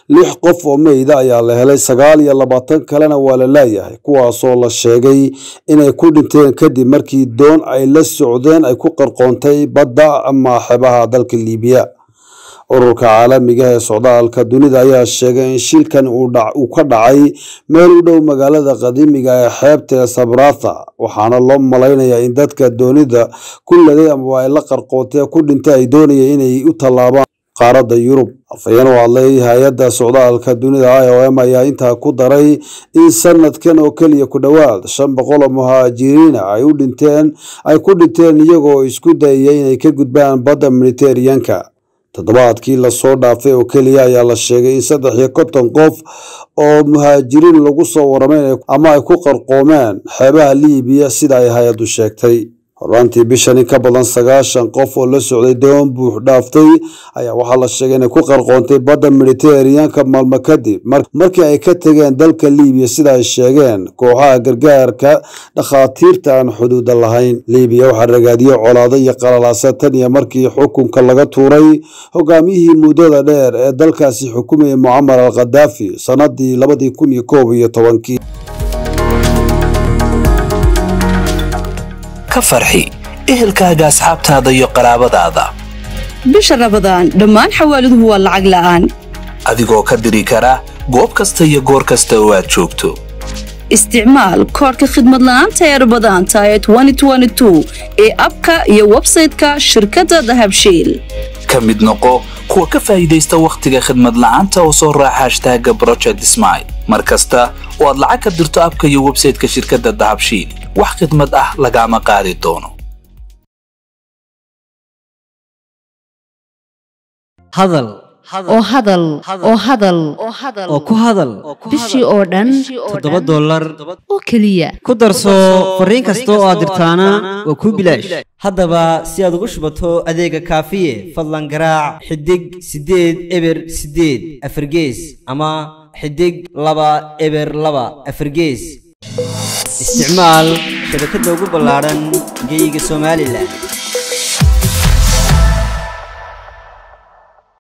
lix qof oo meyda ayaa la helay sagaal iyo labaatan kalena waa la laayahay kuwaasoo la sheegay inay ku dhinteen kadib markii doon ay la socdeen ay ku qarqoontay badda ama xebaha dalka liibiya ururka caalamiga ee socdaalka dunida ayaa sheegay in shilkan uu ka dhacay meel u dhow magaalada qadiimiga ee xeebta ee sabratha waxaana loo malaynayaa in dadka doonida ku laday amaba ay la qarqootee ku dhintay ay doonayeen inay u tallaabaan qaaradda yurub afhayeen u hadlay hay-adda socdaalka dunida i o m ayaa intaa ku daray in sanadkan oo keliya ku dhowaad shan boqol oo muhaajiriina ay u dhinteen ay ku dhinteen iyagoo isku dayaya inay ka gudbaan badda mediteraneanka toddobaadkii lasoo dhaafay oo keliya ayaa la sheegay in saddex iyo konton qof oo muhaajiriin lagu soo waramay ama ay ku qarqoomeen xeebaha liibiya sida ay hay-addu sheegtay horaantii bishan in ka badan sagaashan qof oo la socday doon buux dhaaftay ayaa waxaa la sheegay inay ku qarqoontay badda mediteraneanka maalmo kadib markii ay ka tegeen dalka liibiya sida ay sheegeen kooxaha gargaarka dhakhaatiirta aan xuduuda lahayn liibiya waxaa ragaadiyey colaado iyo qalalaasa tan iyo markii xukunka laga tuuray hogaamiyihii muddada dheer ee dalkaasi xukumayay mucamar al khadaafi sanadii labadii kun iyo koob iyo tobankii ka farxi ehelkaaga asxaabtaada iyo qaraabadaada bisha rabadaan dhammaan xawaaladuhu waa lacag la'aan adigoo ka diri kara goob kasta iyo goor kasta oo aad joogto isticmaal koorka khidmad la'aanta ee rabadaanta ee ee abka iyo websayte-ka shirkadda dahabshiil ka mid noqo kuwa ka faa'iidaysta wakhtiga khidmad la'aanta oo soo raaca hashtaaga broject smile mar kasta oo aad lacag ka dirto abka iyo websayte-ka shirkadda dahabshiil wax khidmad ah lagaama qaadi doono hadal oo hadal oo hadal oo ku hadal bishii oo dhan toddoba dollar oo keliya ku darso fariin kasta oo aad dirtaana waa kuu bilaash haddaba si aad ugu shubato adeega kaafiye fadlan garaac xidig siddeed eber siddeed afargees ama xidig laba eber laba afargees isticmaal shabakadda ugu ballaadhan geeyiga somalilan